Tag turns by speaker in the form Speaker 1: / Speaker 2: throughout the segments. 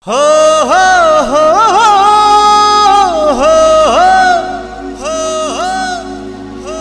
Speaker 1: हो हो हो हो हो हो हो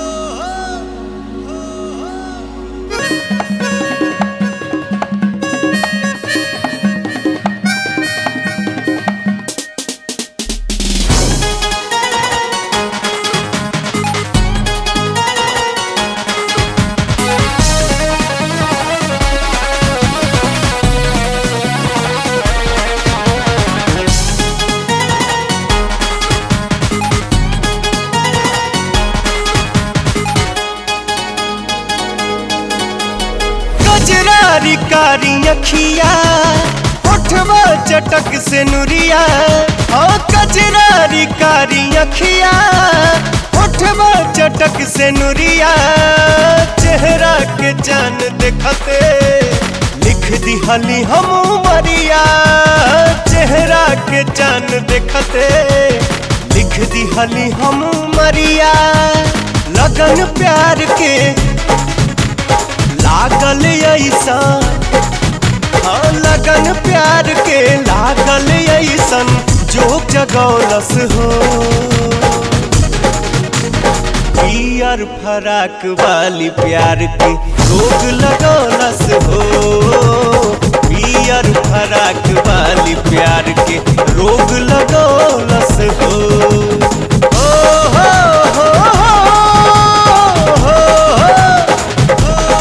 Speaker 1: कजरारी कारी अखिया उठवा चटक से नुरिया ओ कजरारी कारी अखिया उठवा चटक से नुरिया चेहरा के जान देखते लिख दी हली हम मरिया चेहरा के जान देखते लिख दी हली हम मरिया लगन प्यार के लागल ऐसा हाँ लगन प्यार के लागल ऐसन जोक जगौलस हो पियर फराक वाली प्यार के रोग लगौलस हो पियर फराक वाली प्यार के रोग लगौलस हो ओ हो हो हो हो हो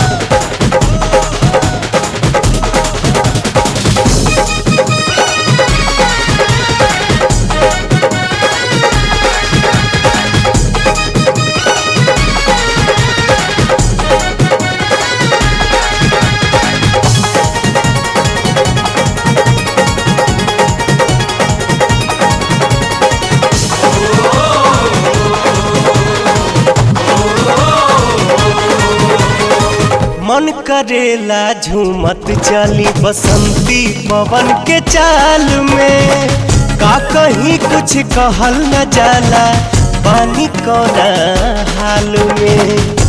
Speaker 1: मन करेला झूमत चली बसंती पवन के चाल में का कहीं कुछ कहल न जाला पानी कोना हाल में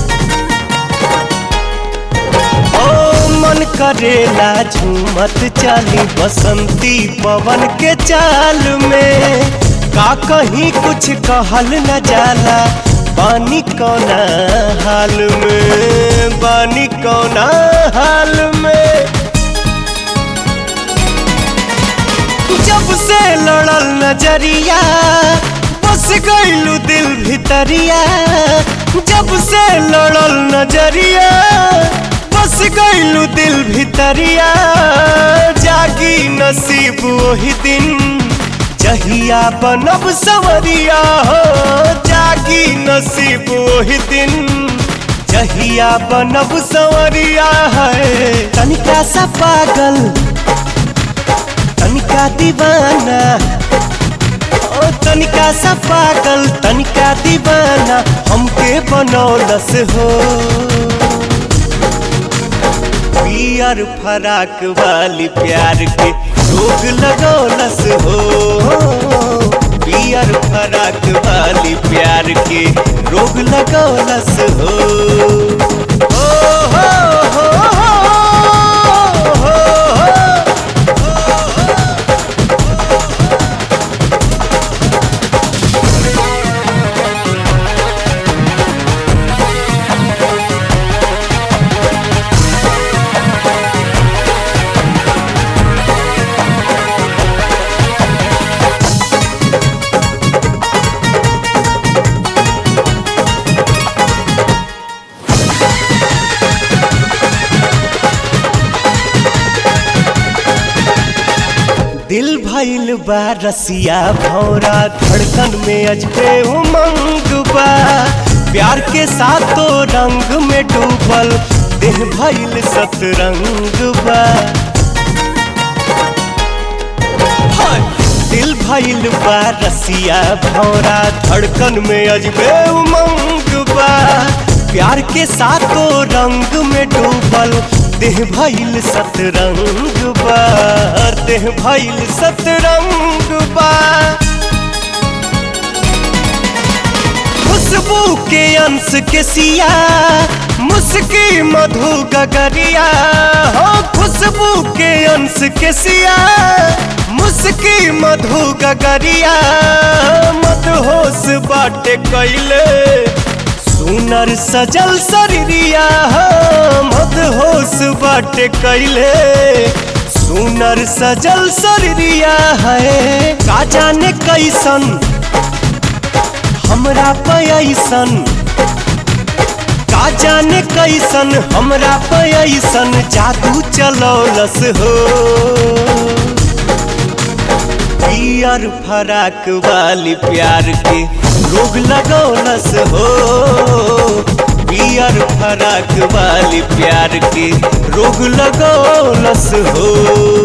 Speaker 1: ओ मन करेला झूमत चली बसंती पवन के चाल में का कहीं कुछ कहल न जाला पानी कोना हाल में पानी कोना हाल में जब से लड़ल नजरिया बस गईलू दिल भितरिया जब से लड़ल नजरिया बस गईलू दिल भितरिया जागी नसीब वही दिन जहिया बनब सवरिया हो जागी नसीब वही दिन जहिया बनब सवरिया है तनिका सा पागल तनिका दीवाना ओ तनिका सा पागल तनिका दीवाना हमके बनौलस हो पियर फराक वाली प्यार के रोग लगौलस हो पियर फराक वाली प्यार के रोग लगौलस हो ओ हो हो हो हो हो दिल भइल बा रसिया भौरा धड़कन में अजबे उमंग बा प्यार के साथों रंग में डूबल देह भइल सतरंग बा हाय! दिल भइल बा रसिया भौरा धड़कन में अजबे उमंग बा प्यार के साथों रंग में डूबल देह भइल सतरंग बा देह भइल सतरंग बा खुशबू के अंश के सिया मुस्की मधु गगरिया हो खुशबू के अंश के सिया मुस्की मधु गगरिया मत होश बाटे कैले सुनर सजल शरीरिया मत होश बाटे कैले सुनर सजल शरीरिया है का जाने कैसन हमरा पैसन का जाने कैसन हमरा पैसन जादू चलौलस हो पियर फराक वाली प्यार के रोग लगौलस हो पियर फराक वाली प्यार के रोग लगौलस हो